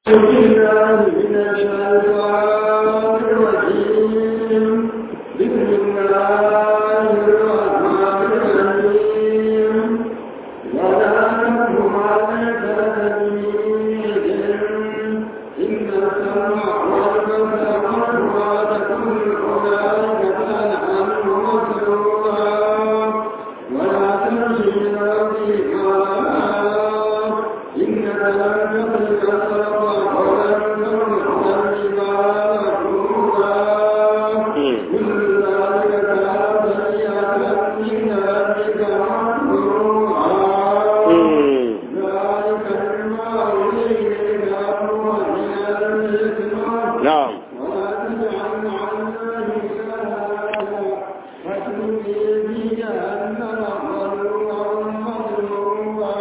بالله من الشيطان الرجيم بسم الله الرحمن الرحيم ولا تكن عليك تلميذ إن السمع والبصر والفؤاد كل أولئك كان عنه مسؤولا ولا تمشي في الأرض مرحا إنك لن تخرج الأرض ولن تملك الجبال طولا كل ذلك كان سيئة عند ربك محظورا ذلك مما إليك أمر من الإثم نعم ولا تجعل مع الله إلها فتلقي في جهنم ملوما مظلوما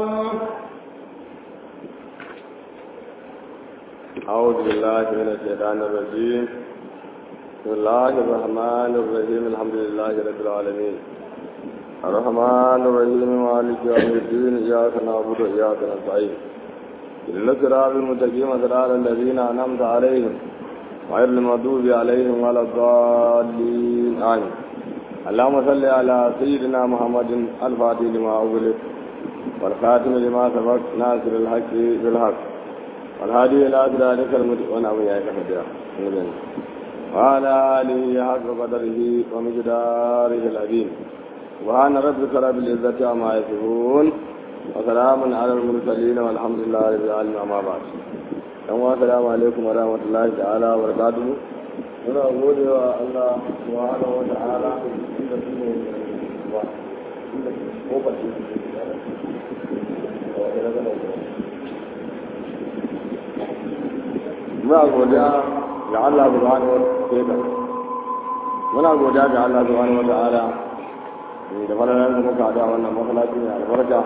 أعوذ بالله من الشيطان الرجيم بسم الله الرحمن الرحيم الحمد لله رب العالمين الرحمن الرحيم مالك يوم الدين إياك نعبد وإياك نستعين إن الصراط المستقيم صراط الذين أنعمت عليهم غير المغضوب عليهم ولا الضالين آمين اللهم صل على سيدنا محمد الفاتح لما أغلق والخاتم لما سبق ناصر الحق بالحق والهادي إلى صراطك المستقيم وأنا أبو يعيش حجرا وعلى آله حق قدره ومقداره العظيم سبحان ربك رب العزة عما يصفون وسلام على المرسلين والحمد لله رب العالمين أما بعد yan wa salamu alaikum wa rahmatullahi ta'ala wa barakatuhu muna gode wa Allah subhanahu wa ta'ala inda su ne ba inda ko ba ce muna godiya ga Allah subhanahu wa ta'ala muna godiya ga Allah subhanahu wa ta'ala da falalar da muka da wannan masallaci mai albarka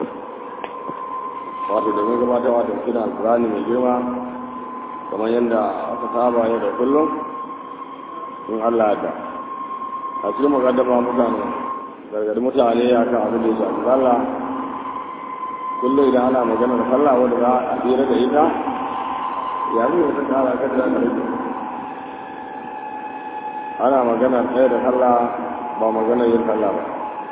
wato domin gabatarwa da kira alkurani mai girma kamar yadda aka saba yau da kullum in Allah ya da a cikin mukaddama mutane gargadi mutane ya kan abin da ya shafi sallah kullum idan ana magana da sallah wanda za a tsira da ita ya zai wata kara kan da rage ana magana ɗaya da sallah ba magana yin sallah ba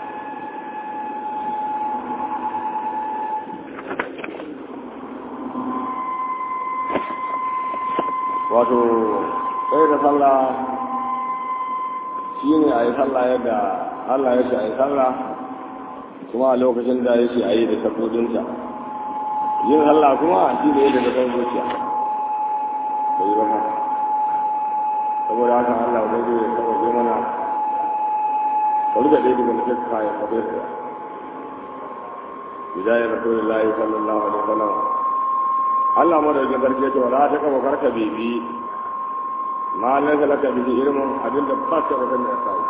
wato ɗaya da sallah shi ne a yi sallah yadda allah ya ce a yi sallah kuma a lokacin da ya ce a yi da sabodinta yin sallah kuma shi ne yadda da kan zuciya da yi baka saboda haka allah wani zai saba zai mana wani da ɗaya daga nufin kayan kwabe su bidayar rasulullahi sallallahu alaihi wasallam Allah madaukin sarki ya ce wala ta kama karka bibi ma laisa laka bihi ilmun abin da ba ka wasan da kai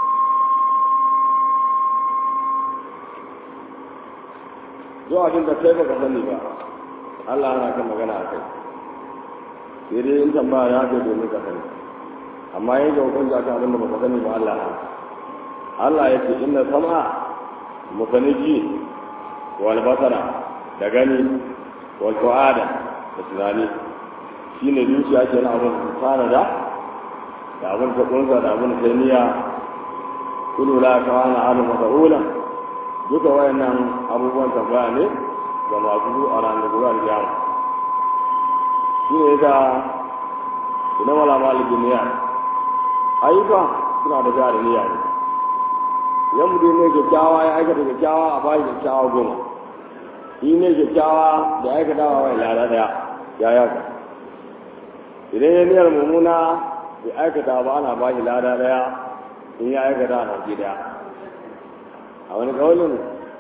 zo abin da kai baka sani ba Allah yana kan magana a kai sai dai in tambaya ya kai domin ka sani amma yin ga hukunci akan abin da baka sani ba Allah na Allah ya ce inna sam'a musaniji wal basara da gani wal fu'ada da tunani shine zuciya ke na abin fara da da abin ta kunsa da abin ta niyya kullu la kawana alu mas'ula duka wayannan abubuwan tambaya ne ga masu zu a ranar gobe alkiyama shi ne yasa ina mala malikin niyya ayyuka suna da jari niyya ne idan mutum ne kyakkyawa ya aikata kyakkyawa a bashi kyakkyawa goma shi ne kyakkyawa da aikata wa wai lada daya ya yaka idan ya niyar mummuna bai aikata ba ana ba shi lada daya in ya aikata a ɗauki daya a wani kawalin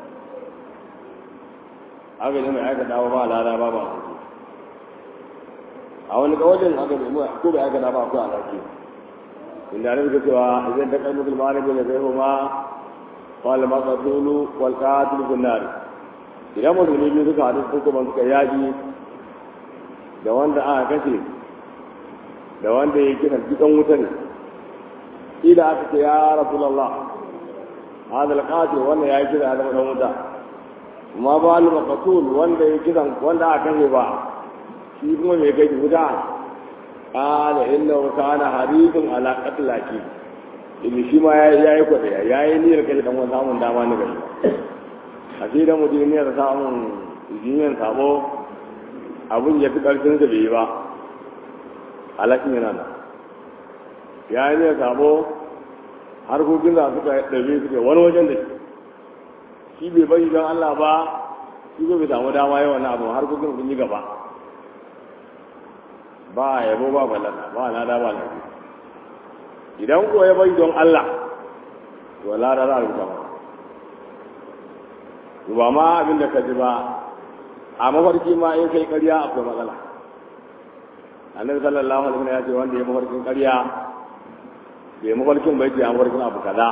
aka ne mai aikata ba lada ba ba ɗauki a wani kawalin aka ne mai ko bai aikata ba ko a ɗauki inda ne suka cewa idan ta kai mutum ma'ana bai zai kuma wal maqtulu wal qatil bin nar idan musulmi biyu suka haɗu ko kuma suka yaƙi da wanda aka kashe da wanda ya kira dukan wuta ne ila aka ce ya rasulallah hadal qatil wanda ya kira da dan wuta ma ba al maqtul wanda ya kira wanda aka kashe ba shi kuma mai kai wuta qala innahu kana harithun ala qatlaki in shi ma ya yi kwaɗaya ya yi niyyar kai dan wani samun dama na gari a shi da mutum niyyar samun jiniyar sabo abin ya fi ƙarfin sa bai yi ba alaƙin yana nan ya yi niyyar sabo harkokin za suka ɗabe suke wani wajen da shi bai bari don Allah ba shi bai samu dama yawan na abu harkokin sun yi gaba ba yabo ba balana ba lada ba lafi idan ko ya bari don Allah to lada za a rubuta masa ba ma abin da ka ji ba a mafarki ma in kai ƙarya akwai matsala annabi sallallahu alaihi wasallam ya ce wanda ya mafarkin ƙarya bai mafarkin bai ce an mafarkin abu kaza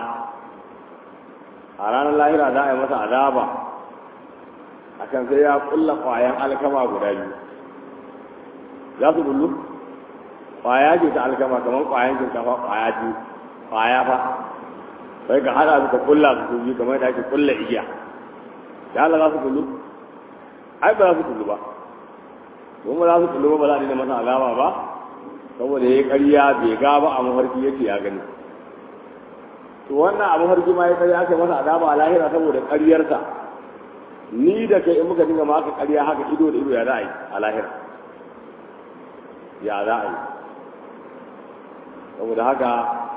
a ranar lahira za a yi masa azaba akan sai ya kulla kwayan alkama guda biyu za su bullu kwaya ce ta alkama kamar kwayan shinkafa kwaya ce kwaya fa sai ka hada su ka kulla su biyu kamar da ake kulla igiya da Allah za su bullu ai ba za su kullu ba kuma za su kullu ba za a dina masa azaba ba saboda ya yi ƙarya bai ga ba a mafarki yake ya gani to wannan a mafarki ma ya ƙarya aka masa azaba a lahira saboda ƙaryarsa ni da kai in muka dinga maka ƙarya haka ido da ido ya za a yi a lahira ya za a yi saboda haka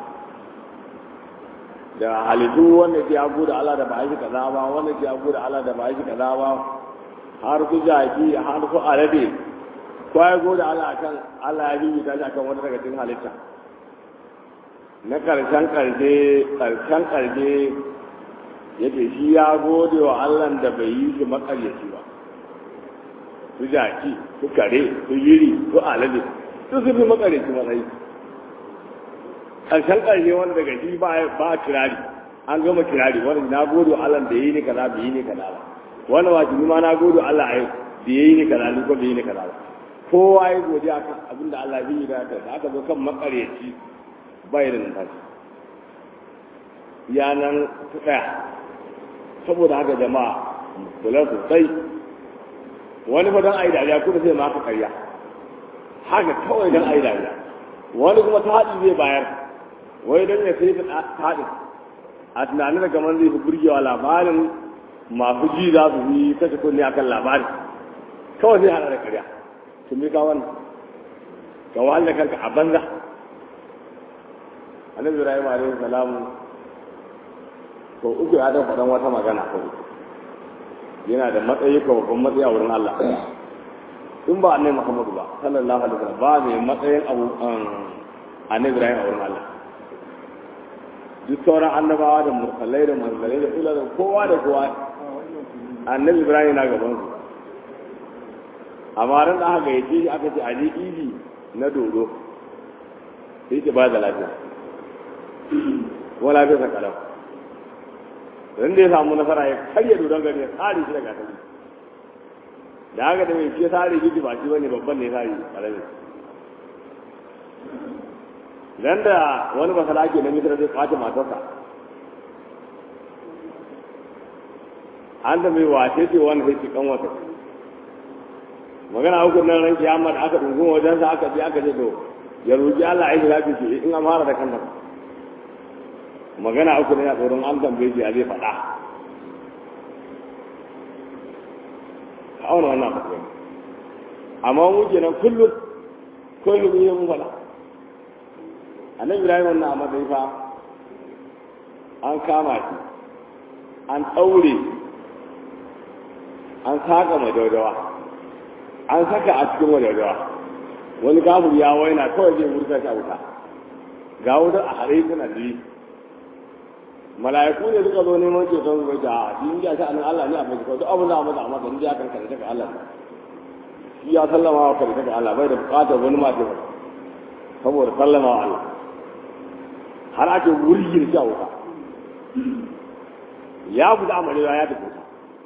da halittu wanda ke abu da Allah da ba shi kaza ba wanda ke abu da Allah da ba shi kaza ba har ku jaki har ku alade ko ya gode Allah akan Allah ya bibi ta akan wata daga cikin halitta na karshen karshe karshen karshe yake shi ya gode wa Allah da bai yi shi makaryaci ba su jaki su kare su yiri su alade su su fi makaryaci matsayi karshen karshe wanda daga shi ba ba kirari an gama kirari wanda na gode wa Allah da yi ni kaza bai yi ni kaza ba wannan wajibi ma na gode wa Allah ai da yi ni kaza ni ko bai yi ni kaza ba kowa ya godiya kan abin da Allah bai yi da da aka zo kan makaryaci bai da numfashi ya nan su tsaya saboda haka jama'a kula sosai wani fa don ayi dariya kuma zai maka karya haka kawai don ayi dariya wani kuma ta haɗi zai bayar wai don ya sai ta haɗin a tunanin da kamar zai fi burgewa labarin masu ji za su yi kashe kunne akan labarin kawai zai haɗa da karya tun bi ka wannan ka wahala kanka a banza annabi ibrahim alaihi salamu to uku ya dan faɗan wata magana ko yana da matsayi ko babban matsayi a wurin Allah in ba annabi Muhammadu ba sallallahu alaihi wasallam ba mai matsayin abu annabi ibrahim a wurin Allah duk sauran annabawa da mursalai da manzalai da ila da kowa da kowa annabi ibrahim na gaban su amma ran da aka gayyace shi aka ce a je idi na dodo sai ce ba da lafiya ko lafiya sa kalau dan da ya samu nasara ya karya dodon gari ya tsare shi daga asali da haka da mai ce tsare shi ba shi bane babban ne tsare karami dan da wani masala ke na misira zai kwace matarsa an da mai wace ce wani sai ci kan wata magana uku nan ran kiyama da aka dungun wajen sa aka je aka je to ya roki Allah ai lafi ce in an fara da kanta magana uku ne a tsoron an tambaye shi a zai faɗa ka auna wannan abu amma mu kenan kullum kullum ne mun faɗa annabi Ibrahim wannan a matsayi fa an kama shi an ɗaure an saka mai daudawa an saka a cikin wadadawa wani kafir ya waina kawai zai murta shi a wuta ga wuta a hare tana da mala'iku ne suka zo neman ceton su bai a shi ya sha anan Allah ne a bai duk abin da masa a masa inda ya kan kare daga Allah shi ya sallama wa kare daga Allah bai da bukatar wani ma ce saboda sallama wa Allah har ake wurgin shi a wuta ya fita amalewa ya tafi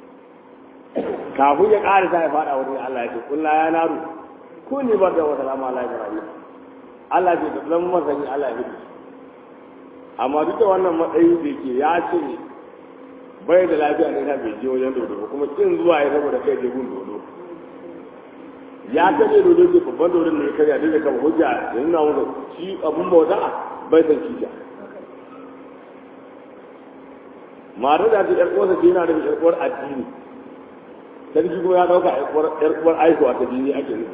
kafin ya ƙara sa ya faɗa wurin Allah ya ce kulla ya naru ko ne bar da wata rama Allah ya rayu Allah ce da zama masani Allah ya fi amma duk da wannan matsayi da ke ya ce bai da lafiya ne bai je wajen dodo ba kuma kin zuwa ya saboda kai je gun dodo ya kaje dodo ke babban dodon ne karya duk da kama hujja ya nuna masa shi abun bauta bai san kisha mata da ta yar uwarsa ce yana da yar uwar addini sarki kuma ya dauka yar uwar aikuwa ta dini ake nufi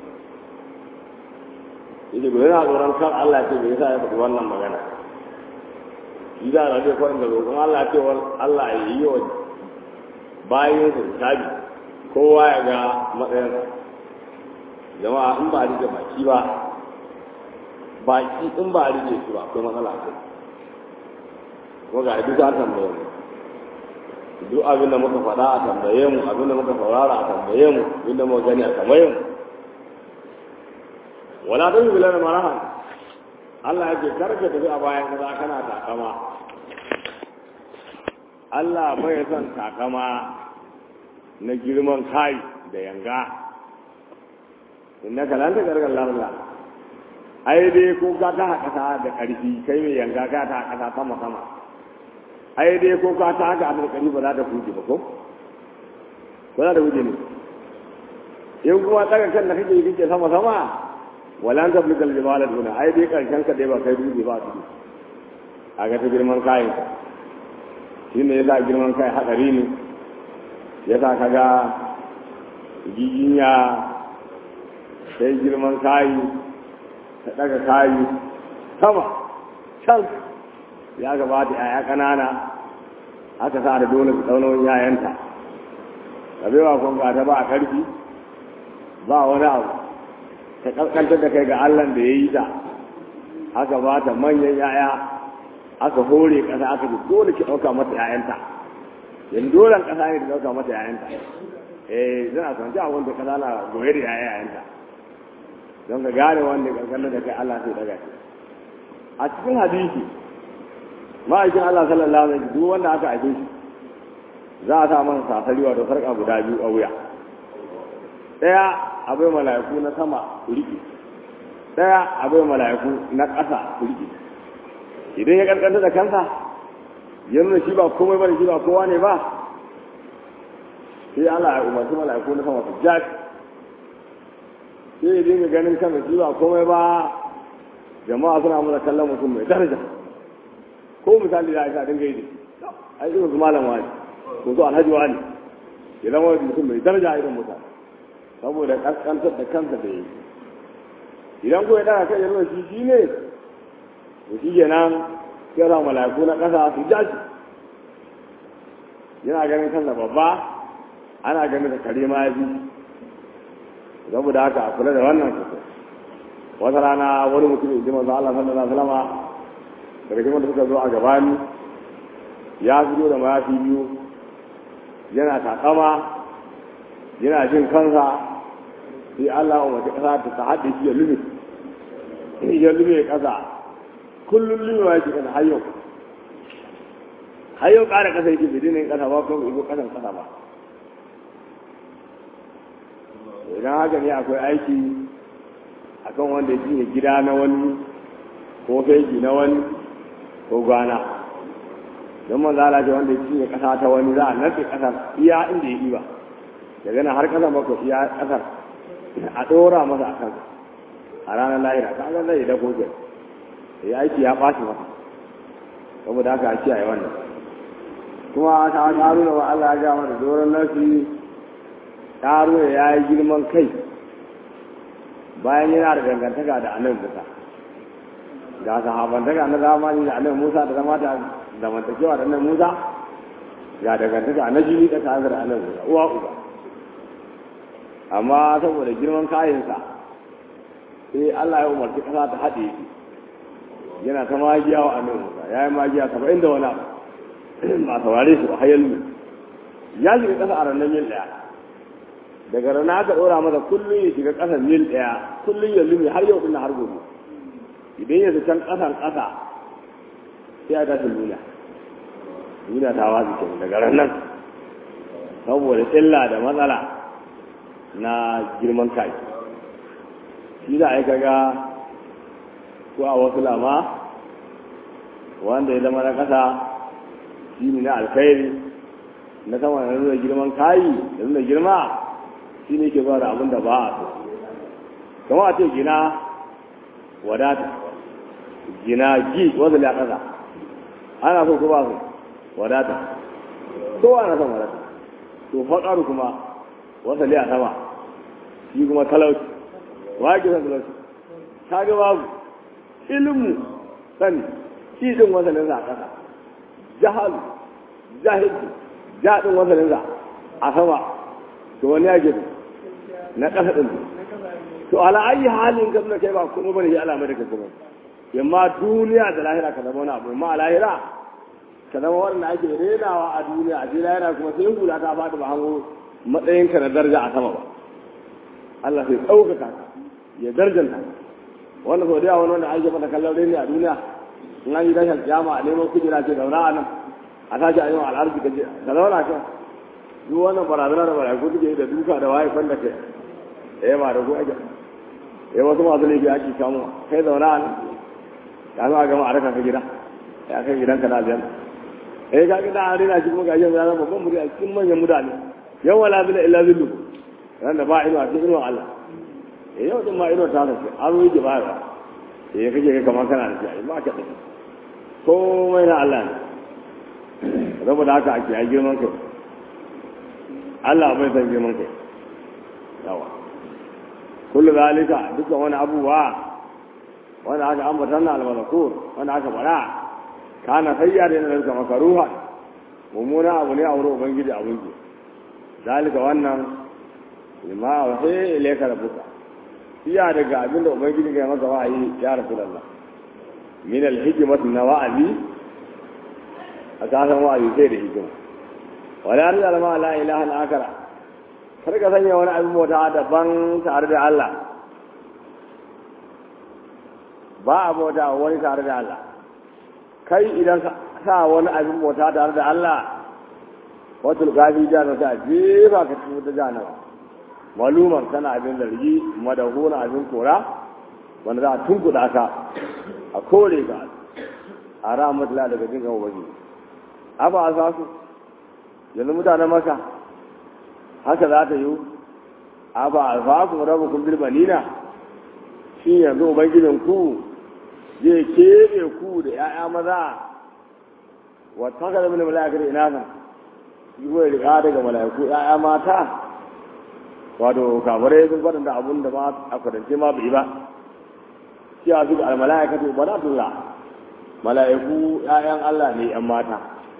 yake gobe yana tsoron kan Allah ce bai yasa ya faɗi wannan magana shi da na zai kwarin da roƙon Allah ce Allah ya yi wa bayan sa hisabi kowa ya ga matsayinsa jama'a in ba a rike baki ba baki in ba a rike su ba akwai matsala ce ko ga duk an tambaye mu duk abin da muka faɗa a tambaye mu abin da muka saurara a tambaye mu abin da muka gani a tambaye mu wala ta yi bilar marahan Allah ya ce karka tafi a bayan kaza kana takama Allah bai son takama na girman kai da yanga inna kalanta gargar larla ai dai ko ka ta kasa da karfi kai mai yanga ka ta kasa sama sama ai dai ko ka ta haka da karfi ba za ta fuji ba ko ko za ta fuji ne in kuma daga kan da kake yi kake sama sama walan ta blikal jibala duna ai dai karshen ka dai ba kai duje ba su a ga ta girman kayan shi ne yasa girman kai hadari ne yasa kaga giginya sai girman kayi ta daga kayi sama can ya gabata yaya kanana aka sa da dole su tsaunon yayanta kabewa kun ga ta ba a karfi ba wani abu ta kaskantar da kai ga Allah da ya yi ta aka ba ta manyan yaya aka hore ƙasa aka ji dole ki ɗauka mata yayanta yanzu dole ƙasa ne da ɗauka mata yayanta eh zan a sanci a wanda ƙasa na goye da yayanta don ka gane wanda kaskantar da kai Allah sai daga shi a cikin hadisi ma'aikin Allah sallallahu alaihi wasallam duk wanda aka aike shi za a sa masa sasari wato sarƙa guda biyu a wuya ɗaya abai mala'iku na sama su riƙe ɗaya abai mala'iku na ƙasa su riƙe idan ya ƙarƙanta da kansa ya nuna shi ba komai ba da shi ba kowa ne ba sai Allah ya umarci mala'iku na sama su jaji sai ya dinga ganin kansa shi ba komai ba jama'a suna muna kallon mutum mai daraja ko misali da aisha dinga yi da ai irin su malam wani ko su alhaji wani ya zama mutum mai daraja irin mutane saboda kaskantar da kansa da yi idan ko ya daga kai ya nuna shi shi ne to shi kenan sai ra mala'iku na kasa su ja shi yana ganin kansa babba ana ganin da kare ma ya fi saboda haka a kula da wannan sosai wata rana wani mutum ya ji manzo Allah sallallahu alaihi wasallam daga cikin da suka zo a gabani ya fito da mayafi biyu yana takama yana jin kansa sai Allah wa mace kasa ta haɗe shi ya lume ya lume kasa kullum lume wa yake kasa hayyau hayyau ƙara kasa yake bai dinin kasa ba kuma ibo kasan kasa ba idan haka ne akwai aiki akan wanda ya cinye gida na wani ko fegi na wani ko gwana don man zala ce wanda ya cinye kasa ta wani za a narke kasar iya inda ya ba daga nan har kasar bako iya kasar a ɗora masa a kan a ranar lahira ta ga zai da koke ya aiki ya ɓaci masa saboda haka a kiyaye wannan kuma ta ƙaruna wa Allah ya gama da doron nasi ƙaruna ya yi girman kai bayan yana da dangantaka da annabi Musa ga sahabantaka na zamani da annabi Musa da zama da zamantakewa da annabi Musa ga dangantaka na jini da tare da annabi Musa uwa uba amma saboda girman kayansa sai Allah ya umarci kasa ta haɗe shi yana ta magiya wa annabi Musa ya yi magiya saba'in da wani abu ba saurare shi ba hayal ya shiga kasa a ranar mil ɗaya daga rana aka ɗora masa kullum ya shiga ƙasar mil ɗaya kullum ya lumi har yau ɗin har gobe idan ya can ƙasan ƙasa sai a tashi nuna nuna ta wazi ke daga ranar saboda illa da matsala na girman kai shi za a yi kaga ko a wasu lama wanda ya zama na ƙasa shi ne na alkhairi na sama da nuna girman kayi da nuna girma shi ne ke zuwa da abin da ba a so kama a ce gina wadata gina gi wanda ya kasa ana so ko ba su wadata kowa na son wadata to faƙaru kuma wanda ya sama shi kuma talauci wa ke son talauci ta ga babu ilmu sani shi din wasanin za a kasa jahalu jahilci jaɗin wasanin za a sama to wani ya gina na ƙasa ɗin to ala ayi halin kan da kai ba kuma bane shi alamai da kai kuma yamma duniya da lahira ka zama wani abu amma a lahira ka zama wanda ake renawa a duniya a lahira kuma sai hula ta faɗi ba hango matsayin ka na daraja a sama ba Allah sai ɗaukaka ya darjanta wanda sau da yawa wani wanda ake mata kallon reni a duniya in an yi tashar kiyama a neman kujera ce zauna a nan a tashi a yi wa al'arzi ka je ka zauna kan duk wannan barazana da baraku suke da duka da waye kwanda kai eh ma da ku ake eh wasu masu laifi ake samu kai zauna a nan ya zo a gama a raka ka gida ya kai gidan ka na biyan eh ka gida a rina shi kuma ga yin zama babban muri a cikin manyan mutane yau wala bila illa zillu ran da ba ino a cikin inuwa Allah eh yau din ma ino ta sace an ruwa ke bayarwa eh kake ga kamar kana da shi ba ka da komai na Allah ne saboda haka ake a girman kai Allah bai san girman kai yawa kullu zalika dukkan wani abubuwa wanda aka ambata na almalakur wanda aka fara kana sayya da yana da makaruha mummuna abu ne a wurin ubangiji a wunki zalika wannan lima wa sai ilaika rabbuka iya daga abin da ubangiji ga maka wa'ayi ya rasulullah min alhikmat na wa'azi a kasan wa'azi sai da hikima wala arda ma la ilaha illa akara kar ka sanya wani abin bauta daban tare da Allah ba a bauta wani tare da Allah kai idan ka sa wani abin bauta tare da Allah wata gafi jana ta jefa ka cikin wata jana maluman kana abin zargi madahuna abin kora wanda za a tunkuɗa ka a kore ka a rahmatullah daga jin gama bagi aba a zasu yanzu mutanen maka haka za ta yi aba a zasu rabu kun bilbanina shi yanzu ubangijin ku zai keɓe ku da ‘ya'ya maza wata ka zama da mala'ikar ina ka yi kuma riƙa daga mala'iku ‘ya'ya mata wato kafirai sun faɗin da abun da ma a kwadance ma bai ba shi a suka almala'ikatu banatullah mala'iku ‘ya'yan Allah ne ‘yan mata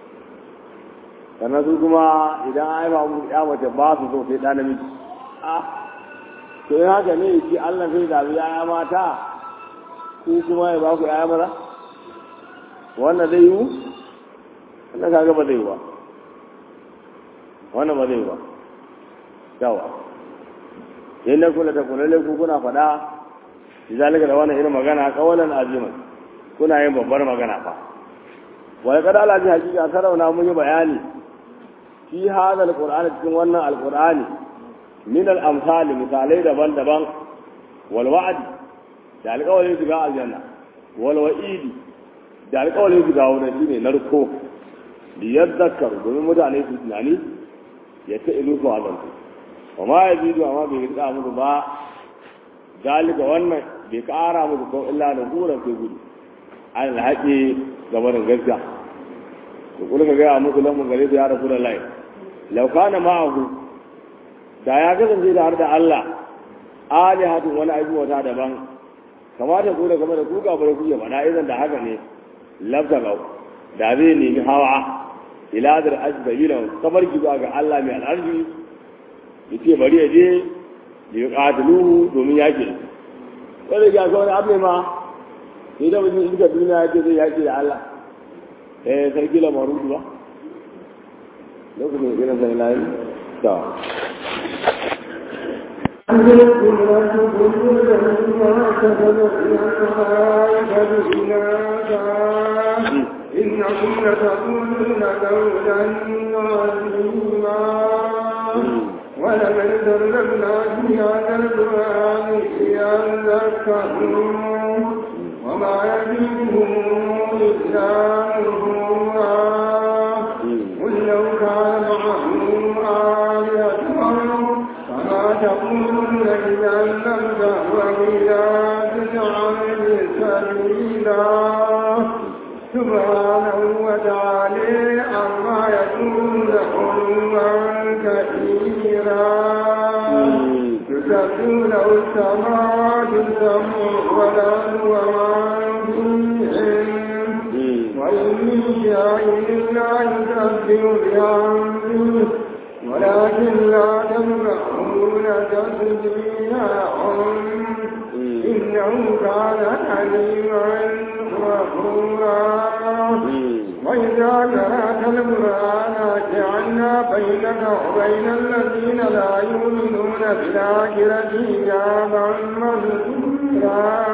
sannan su kuma idan an haifa musu ‘ya mace ba su so sai ɗa namiji ah to yin haka ne shi Allah sai zaɓi ‘ya'ya mata ko kuma ya ba ku ‘ya'ya maza wannan zai yiwu wannan kaga ba zai yi ba wannan ba zai yi ba yawa in na kula ta kula ku kuna faɗa zalika da wannan irin magana kawalan aziman kuna yin babbar magana fa wai kada Allah ji hakika sarauna mun yi bayani fi hada alqur'ani cikin wannan alqur'ani min al-amsal misalai daban-daban wal wa'd da alƙawarin shiga aljanna wal wa'idi da alƙawarin shiga wurin shine narko li yadhakkar domin mutane su tunani ya ta ilu su azantu wa ma yazidu amma bai rika musu ba dalika wannan bai kara musu ko illa da buran sai gudu an alhaƙi gabanin gaskiya to kula ka gaya musu lamun gare su ya rasu da lai lau kana ma'ahu da ya kasance da har da Allah alihatun wani aiki wata daban kamata ku da game da ku gaba da ku ya faɗa idan da haka ne lafta gau da zai nemi hawa ila da asbabila kamar ki zuwa ga Allah mai al'arji yace bari ya je da ya qatiluhu domin yake sai ga ga wani abu ma sai da mutum duka duniya ya ce zai yake da Allah eh sarki la marudu ba lokacin irin sai layi ta إنكم لتقولون قولا عظيما ولمن دربنا في هذا القرآن يذكرون وما يزيدهم إلا نفورا قل لو كان معه آلهة كما تقولون إذا لم تهو إلى تجعل سبيلا سبحانه وتعالى عما يكون علوا كثيرا تسبح له السماوات السبع والأرض ومن فيهن وإن من شيء لا يسبح بحمده ولكن لا تسمعون تسبيحهم إنه كان حليما غفورا وإذا قرأت القرآن جعلنا بينك وبين الذين لا يؤمنون بالآخرة حجابا مستورا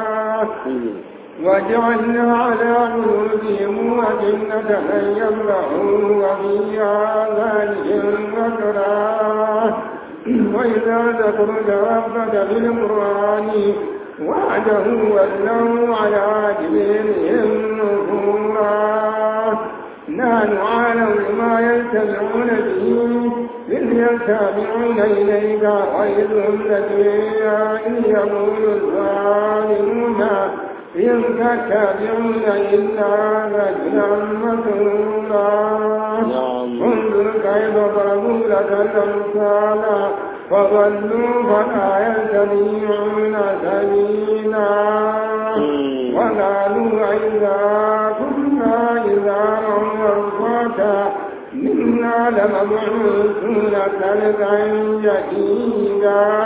وجعلنا على قلوبهم أجنة أن يفقهوا وفي آذانهم وقرا وإذا ذكرت ربك بالقرآن وعده ولوا على أدبيرهم نفورا نحن أعلم بما يستمعون به إذ يستمعون إليك وإذ هم لدينا إذ يقول الظالمون إن تتبعون إلا رجلا مسرورا انظر كيف ضربوا لك الأمثال فضلوا فلا يستطيعون سبيلا وقالوا إذا كنا إذا رفعتا إنا لمبعوثون خلقا جديدا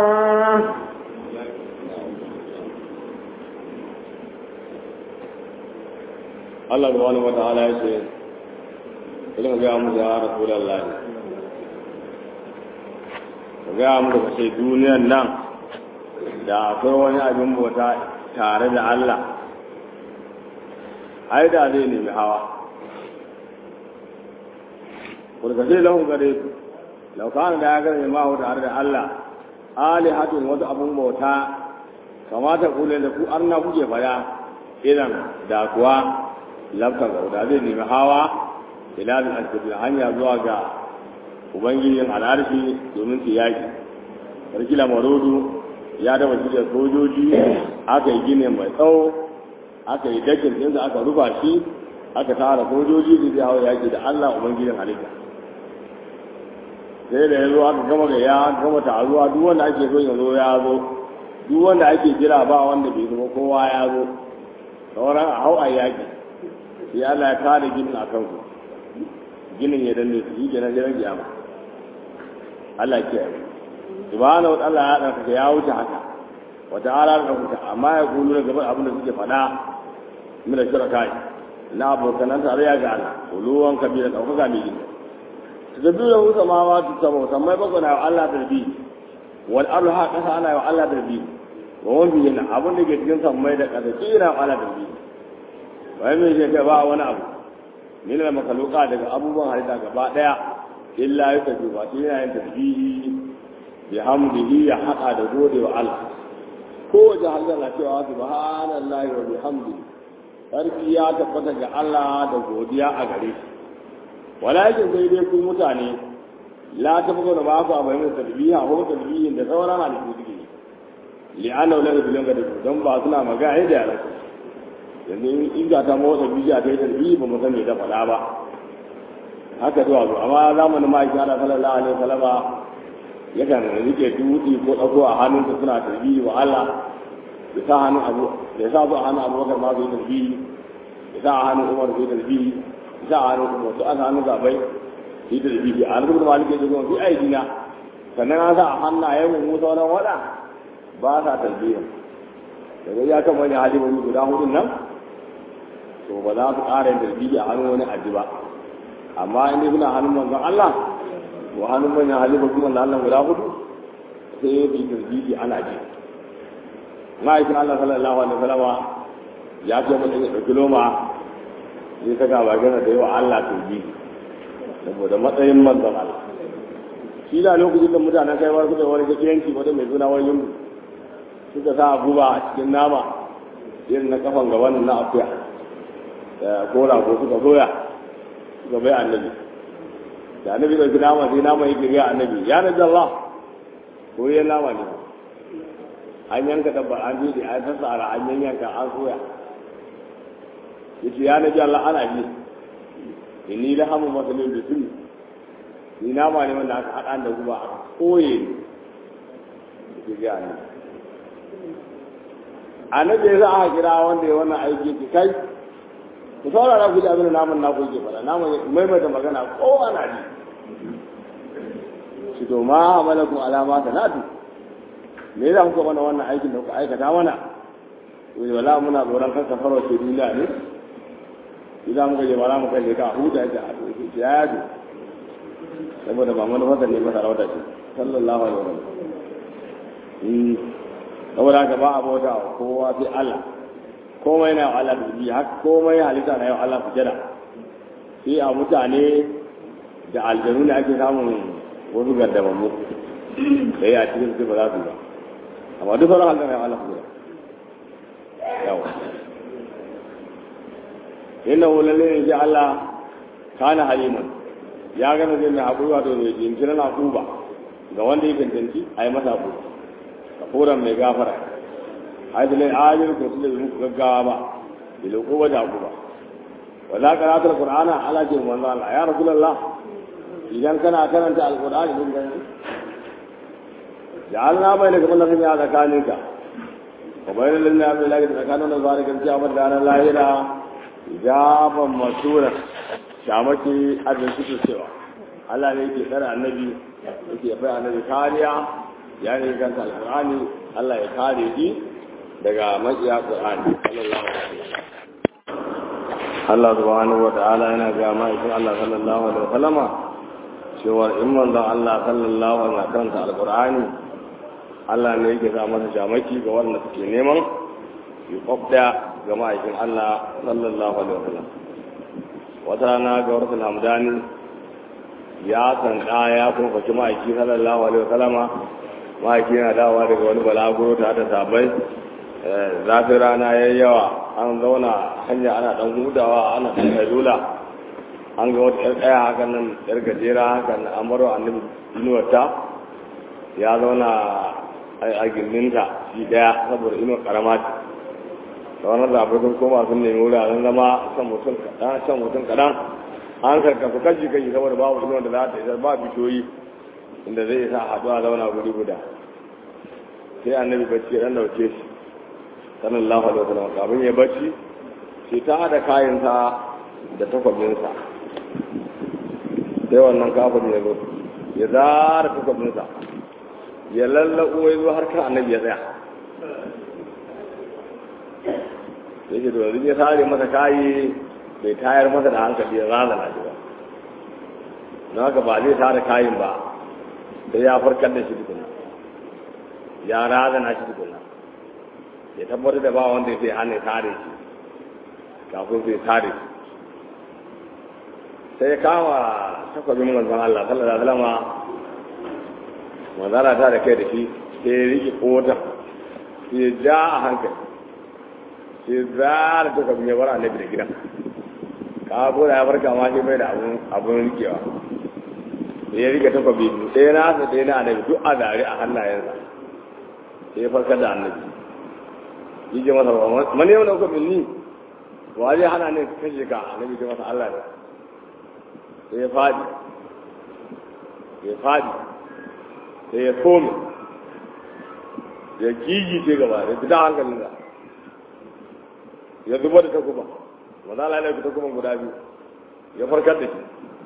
Allah subhanahu wata'ala ya ce idan ga mu ya rasulullahi ga mu da sai duniyan nan da akwai wani abin bauta tare da Allah ai da zai nemi hawa kurka sai lahu gare su laukana da ya gare ma tare da Allah alihatun wasu abun bauta kamata kule da ku arna kuke faya idan da kuwa lafta ga da zai nemi hawa ila da alkabir hanya zuwa ga ubangijin al'arshi domin su yaki sarkila marodu ya daba shi da sojoji aka yi gine mai tsawo aka yi dakin ɗinsa aka rufa shi aka tara sojoji da zai hawa yaki da allah ubangijin halitta sai da ya zo aka gama ga ya gama taruwa duk wanda ake so ya zo ya zo duk wanda ake jira ba wanda bai zama kowa ya zo sauran a hau a yaki sai Allah ya kare ginin a kanku ginin ya danne su yi kenan jiran kiyama Allah ya kiyaye subhanahu wa ta'ala ya ɗauka ya wuce haka wa ta'ala ya ɗauka amma ya kulu da gaban abin da suke faɗa min da shirka na abokanan tarayya ga Allah kuluwan kabira ɗaukaka mai gina tazabbiru da wuta ma ma tu sabo sammai bakwai na Allah tarbi wal ardu ha kasa ana yi wa Allah tarbi wa wani yana abin da ke cikin sammai da ƙasa kira Allah tarbi wai mai shi ba wani abu min da makaluka daga abubuwan halitta gaba daya illa ya tafi ba shi yana yin tasbihi bi hamdihi ya haɗa da gode wa Allah ko wajen halitta na cewa subhanallahi wa bihamdihi sarki ya tabbata ga Allah da godiya a gare shi walakin sai dai ku mutane la ta buga da ba ku abai mai tasbiha ko tasbihin da sauran halittu suke li'anna la bilan ga don ba suna magana da yaran yanzu in ga ta motsa bijiya ta yi tarbi ba mu san me ta faɗa ba haka zuwa zo amma zamanin ma yake ana sallallahu alaihi wasallama yakan rike dutse ko ɗago a hannunsa suna tarbi wa Allah ya sa hannun abu ya sa su a hannun abubakar ma su yi tarbi ya sa a hannun umar su yi tarbi ya sa a hannun umar su a hannun zabai su yi tarbi a hannun kuma malik ya ce kuma fi aidina sannan an sa a hannayen mu sauran waɗa ba sa tarbiya daga ya kan wani halimomi guda hudun nan to ba za su ƙara yin tarbiyya a hannun wani aji ba amma in dai suna hannun manzon Allah wa hannun manyan halifar kuma na Allah guda hudu sai ya bi tarbiyya ana ji ma'aikin Allah sallallahu alaihi wasallama ya ce mutum ya ɗauki loma zai ta gaba gana da yawa Allah tarbiyya saboda matsayin manzon Allah shi da lokacin da mutanen kai wani suka wani yanki wata mai suna wani yungu suka sa guba a cikin nama irin na kafan gaban na akuya da kora ko suka soya suka bai annabi da annabi ɗauki nama sai nama yake gaya annabi ya nabi Allah ko ya nama ne an yanka dabbar an bi an sassara an yanka an soya yace ya nabi Allah ana bi inni la hamu masalin da tuni ni na ma ne wanda aka haɗa da guba aka koye ne ke ga ni annabi ya za a kira wanda ya wannan aiki ki kai ku saurara ku ji abin da namun na ku ke fara namun maimaita magana ko ana ji shi to ma amalakum alama sanatu me za ku mana wannan aikin da kuka aikata mana to wala muna tsoron kan safaro ce duniya ne idan muka je bara muka je ka huta da ya yado saboda ba mana fasa ne ba sarauta ce sallallahu alaihi wasallam saboda haka ba a bauta wa kowa sai Allah komai na yau Allah da ji haka komai halitta na yau Allah su jira sai a mutane da aljanu ne ake samun wasu gardamammu da ya cikin su ba za su ba amma duk sauran halitta na yau Allah su jira yawa inna wulalle ne ji Allah kana haliman ya gana zai mai haƙuri wato mai jinkirin haƙuba ga wanda ya cancanci a yi masa haƙuri kafuran mai gafara haidulai ajiyar ko su da muku gaggawa ba da loko ba da haƙuba wa za ka ratar qur'ana ala ce manzo Allah ya rasulullah idan kana karanta alqur'ani din gani ja'alna bainaka mallakin ya zakaninka wa bainal ladina amanu la yatakanu na zalikan jawab da ranar lahira jaban masura shamaki adin suke cewa Allah ne yake tsara annabi yake bai annabi kariya ya ne kanta alqur'ani Allah ya kare shi daga makiya qur'ani sallallahu alaihi wasallam Allah subhanahu wa ta'ala yana ga ma'aikin Allah sallallahu alaihi wasallama cewa in manzon Allah sallallahu alaihi wasallam karanta alqur'ani Allah ne yake sa masa shamaki ga wanda suke neman yi kwabda ga ma'aikin Allah sallallahu alaihi wasallam wata rana ga wasu hamdani ya sanda ya kuma faci ma'aiki sallallahu alaihi wasallama ma'aiki yana dawowa daga wani balaguro ta da sabai zafin rana ya yi yawa an zauna hanya ana dan hudawa ana dan dula an ga wata yar tsaya hakan nan yar gajera hakan nan an baro annabi inuwarta ya zauna a gindinta shi daya saboda inuwar karama ce da wani zaɓe sun koma sun nemi wuraren zama shan mutum kaɗan shan mutum kaɗan an karkasu kashi kashi saboda babu inuwar da za ta isar ba bishiyoyi inda zai sa haɗuwa zauna guri guda sai annabi bacci ɗan dauke shi sallallahu alaihi wasallam kafin ya bacci sai ta haɗa kayansa da takwabinsa sai wannan kafin ya zo ya zara takwabinsa ya lallaɓo ya zo har kan annabi ya tsaya sai ce to ya sare masa kayi bai tayar masa da hankali ya razana shi ba na haka ba zai tare kayin ba sai ya farkar da shi tukuna ya razana shi tukuna ya tabbatar da ba wanda zai hana tare shi kafin zai tare shi sai ya kama takwabin manzon Allah sallallahu alaihi wasallam manzana ta da kai da shi sai ya riƙe kotar sai ya ja a hankali sai zara takwabin ya bar annabi da gidan ka gora ya farka ma shi bai da abun rikewa ya rike takwabi ɗaya na asa ɗaya na annabi duk a zare a hannayensa sai ya farkar da annabi yi ce masa ba mani yau da kuka ni wa zai hana ne kashe ka annabi ce masa Allah ne sai ya fadi ya fadi sai ya kome ya gigi ce gaba da fita hankalin da ya zuba da takuba maza la ilaihi takuban guda biyu ya farkar da shi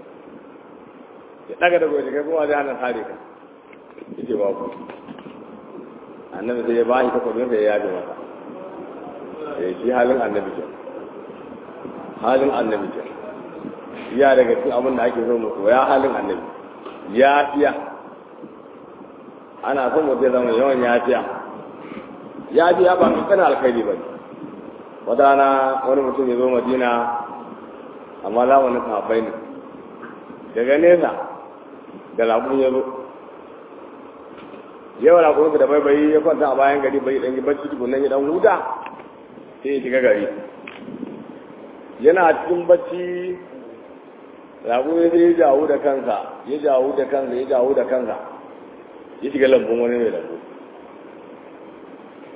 ya daga da gobe kai kuma zai hana tare ka yace ba ku annabi sai ya ba shi takobin sai ya yaje masa ya shi halin annabi ke halin annabi ke ya daga cikin abin da ake so mu koya halin annabi ya fiya ana son mu zai zama yawan ya fiya ya fiya ba kankan alkhairi ba ne wata rana wani mutum ya zo madina amma zamanin sahabbai ne daga nesa da lagun ya zo yawa lagun da bai bai ya kwanta a bayan gari bai dan yi bacci tukunan ya dan huta sai ya shiga gari yana cikin bacci lagun ya sai ya jawo da kansa ya jawo da kansa ya jawo da kansa ya shiga lambun wani mai lambu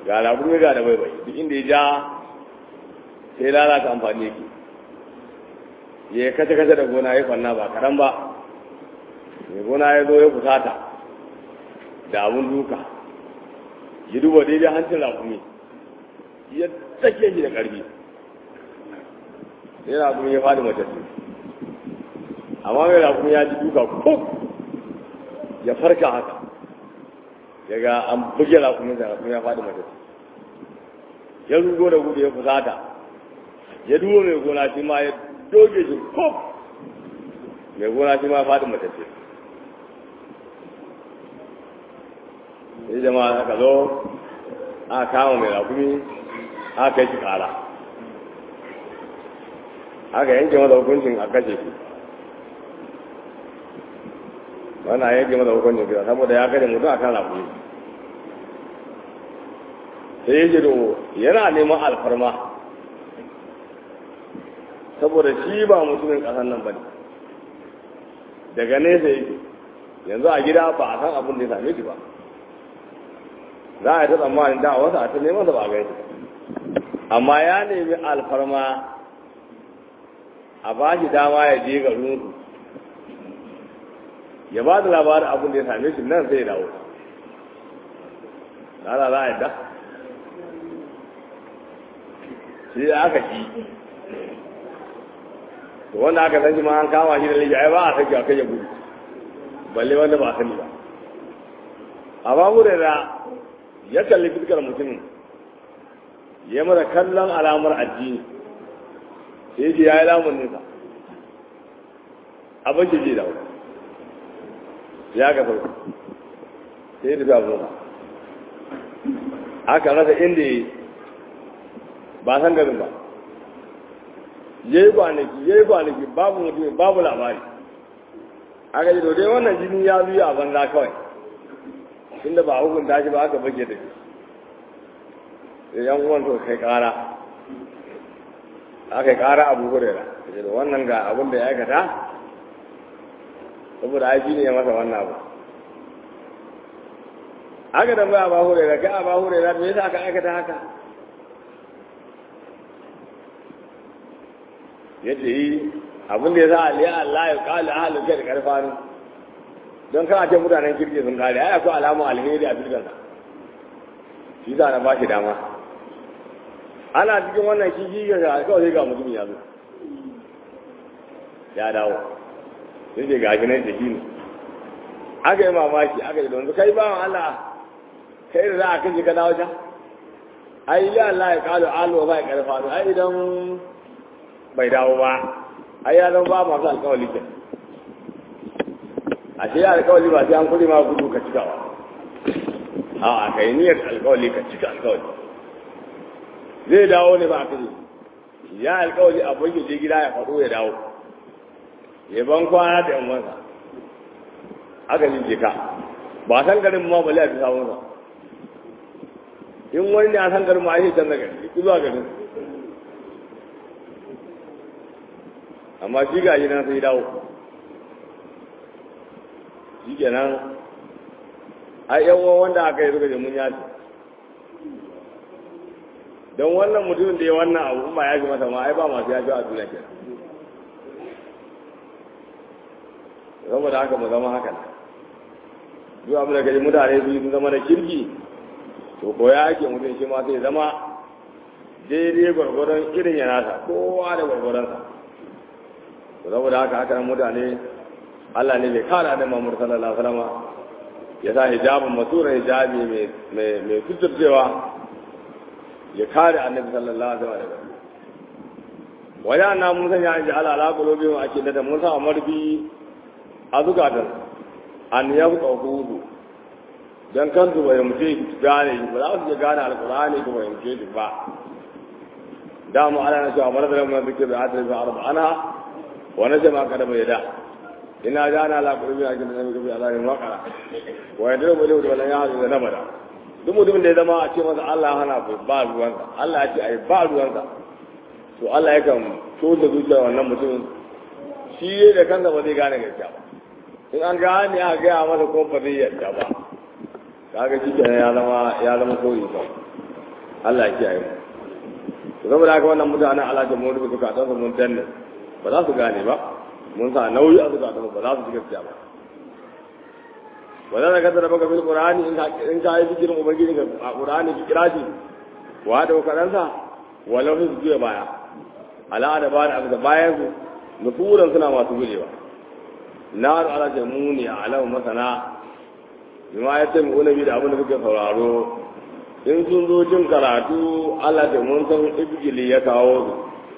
ga laburu ga da baibai duk inda ya ja sai lalata amfani yake ya kace kace da gona ya kwanna ba karan ba mai gona ya zo ya fusata da abun duka ya duba daidai hancin rakumi ya tsake shi da ƙarfi sai rakumi ya faɗi mace amma mai rakumi ya ji duka ko ya farka haka ya ga an buge rakumi da rakumi ya faɗi mace ya rugo da gudu ya fusata ya duba mai gona shi ma ya doge shi ko mai gona shi ma ya faɗi mace sai jama'a aka zo aka kama mai rakumi aka kai shi kara aka yanke masa hukuncin a kashe shi wannan yanke masa hukuncin kisa saboda ya kashe mutum a kan rakumi sai ya ce yana neman alfarma saboda shi ba mutumin ƙasar nan ba ne daga nesa yake yanzu a gida ba a san abin da ya same shi ba za a yi ta tsammanin da wasu a ta neman da ba a gani amma ya nemi alfarma a ba shi dama ya je garin su ya ba da labarin abin da ya same shi nan sai ya dawo na za a yadda shi da aka ci to wanda aka san shi ma an kama shi da laifi ai ba a sake a kai ya gudu balle wanda ba a sani ba amma mu da ya kalli fiskar mutumin ya mara kallon alamar addini sai ji ya yi lamun nisa abin shi ji da wani ya ga sauka sai da zafi nuna aka rasa inda ya ba san garin ba ya yi kwanaki ya yi kwanaki babu mutum babu labari aka ji dai wannan jini ya zuya a banza kawai inda ba hukunta shi ba aka bage da shi da yan uwan to kai kara aka kara abu hurera da wannan ga abin da ya aikata saboda aiki ne ya masa wannan abu aka da ba ba hurera kai a ba hurera me yasa aka aikata haka yace yi abin da ya sa aliya Allah ya kala ahalin kai da karfani don kana ce mutanen kirki sun kare ai akwai alamun alheri a filgan sa shi za na ba shi dama ana cikin wannan shi shi ga kawai sai ga mutum ya zo ya dawo sai ce gashi nan da shi ne aka yi mamaki aka yi don kai bawan Allah kai da za a kashe ka dawo can ai ya Allah ya kalu alu ba ya karfa ai idan bai dawo ba ai ya zama ba masu alkawali ke a ce ya alkawali ba sai an kudi ma gudu ka cika ba a a kai niyyar alkawali ka cika alkawali zai dawo ne ba a kaje ya alkawali a bai je gida ya faɗo ya dawo ya ban kwana da yan wansa aka ji ka ba san garin ma bale a fi samun sa in wani ne a san garin ma ai canza gari ki zuwa garin amma shi ga nan sai dawo shi kenan ai yan uwan wanda aka yi suka je mun yaci don wannan mutumin da ya wannan abu ba ya ji masa ma ai ba masu yaji a duniya kenan saboda haka mu zama haka duk abin da kaji mutane su yi zama da kirki to ko ya ake mutum shi ma sai zama daidai gwargwadon irin ya nasa kowa da gwargwadonsa to saboda haka haka mutane Allah ne bai kara da Muhammad sallallahu alaihi wasallam ya sa hijabin masura hijabi mai mai mai kuturcewa ya kare annabi sallallahu alaihi wasallam waya na mun san ya ji ala ala qulubi wa akida da mun sa marbi a zukatan an yabqa hudu dan kan su bai mutu gane ba za su gane alqur'ani ko bai mutu ba da mu ala na cewa maradar mun zikir da hadisi arba ana wa najma kada bai da ina jana la qulubi a cikin nabi bi alarin waqara wa yadru bi wala ya hadu da nabada duk mutumin da ya zama a ce masa Allah hana ba ruwansa Allah ya ce ai ba ruwansa to Allah ya kan so da zuciyar wannan mutumin shi da kansa ba zai gane gaskiya ba in an gane a gaya masa ko ba zai yarda ba kaga shi kenan ya zama ya zama koyi ba Allah ya kiyaye mu saboda haka wannan mutanen Allah da mu rubuta ka tsasa mun tanne ba za su gane ba mun sa nauyi a zuka ba za su ji gaskiya ba wannan daga da baka bil qur'ani in ka in ka yi zikirin ubangiji ga qur'ani ki kira shi wa da karansa walau su juya baya ala da ba da bayan su nufuran suna masu gujewa nar ala jamuni ala masana bima ya ce mu nabi da abin da kuke sauraro in sun zo jin karatu Allah da mun san ibgili ya kawo su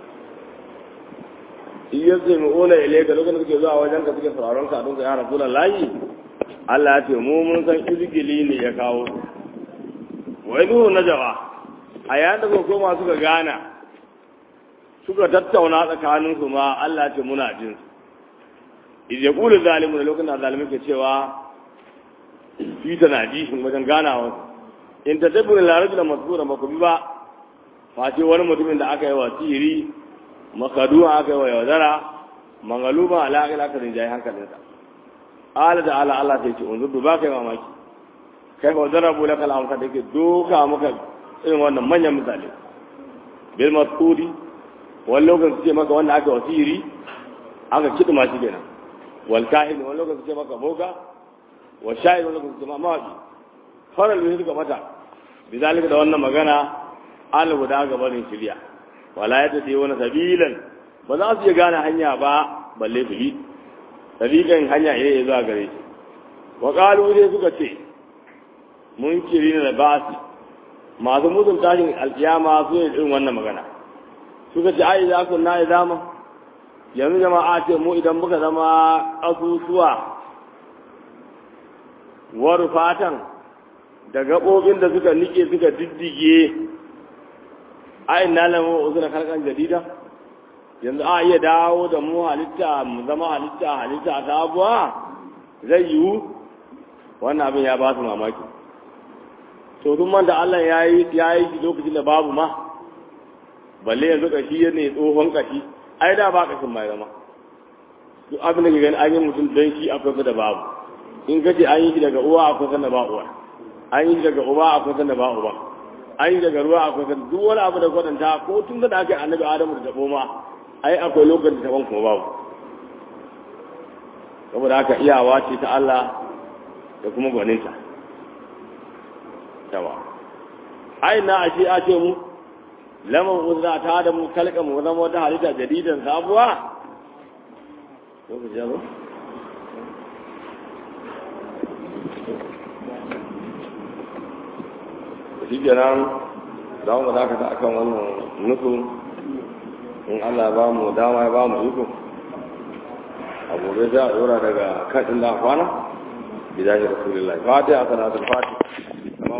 iya ce mu ona ile ga lokacin da kuke zuwa wajen ka suke sauraron ka don ka ya rasu layi Allah ya ce mu mun san ibgili ne ya kawo su wai nuhu na jawa a yayin da kuka koma suka gana suka tattauna tsakanin su ma Allah ya ce muna jin su idan ya kula zalimu da lokacin da zalimu ke cewa fi tanadishin wajen ganawa in ta tabbin larabi da masbura ba ku bi ba face wani mutumin da aka yi wa sihiri makaduwa aka yi wa yaudara mangaluma alaƙila aka rinjaye hankalinsa ala da ala Allah sai ce unzur ba kai mamaki kai fa darabu laka al-amsa da ke doka maka irin wannan manyan misali bil masudi wani lokacin su ce maka wanda aka wa sihiri aka kidma shi kenan wal kahin wani lokacin su ce maka boga wa sha'ir wani lokacin su ce ma mawaki farar da suka mata bizalika da wannan magana an guda ga barin shirya wala ya tafi wani sabilan ba za su iya gane hanya ba balle su bi sabilan hanya ne ya zuwa gare shi wa qalu dai suka ce mun kiri da basi masu mutum tashin alkiyama su ne irin wannan magana suka ce ai za ku na idama yanzu jama'a ce mu idan muka zama asusuwa waru fatan da gaɓoɓin da suka nike suka diddige a ina lamu uzura karkan jadida yanzu a iya dawo da mu halitta mu zama halitta halitta ta abuwa zai yiwu wannan abin ya ba su mamaki to sun manta Allah ya yi ya yi lokacin da babu ma balle yanzu kashi ne tsohon kashi ai da ba kashin mai zama duk abin da ke gani an yi mutum don shi akwai da babu in kace an yi shi daga uwa akwai sanda ba uwa an yi daga uba akwai sanda ba uba an yi daga ruwa akwai sanda duk wani abu da kwatanta ko tun da aka yi annabi adamu da tabo ma ai akwai lokacin da taban kuma babu saboda haka iyawa ce ta Allah da kuma gwaninta yawa ai na ashe a ce mu lamar uzra ta da mu kalka mu zama wata halitta jadidan sabuwa lokaci ya zo shi kenan za mu dakata a kan wannan nufin in Allah ba mu dama ya ba mu iko a gobe za a dora daga kan inda kwana bidahi rasulullah fatiha salatul fatiha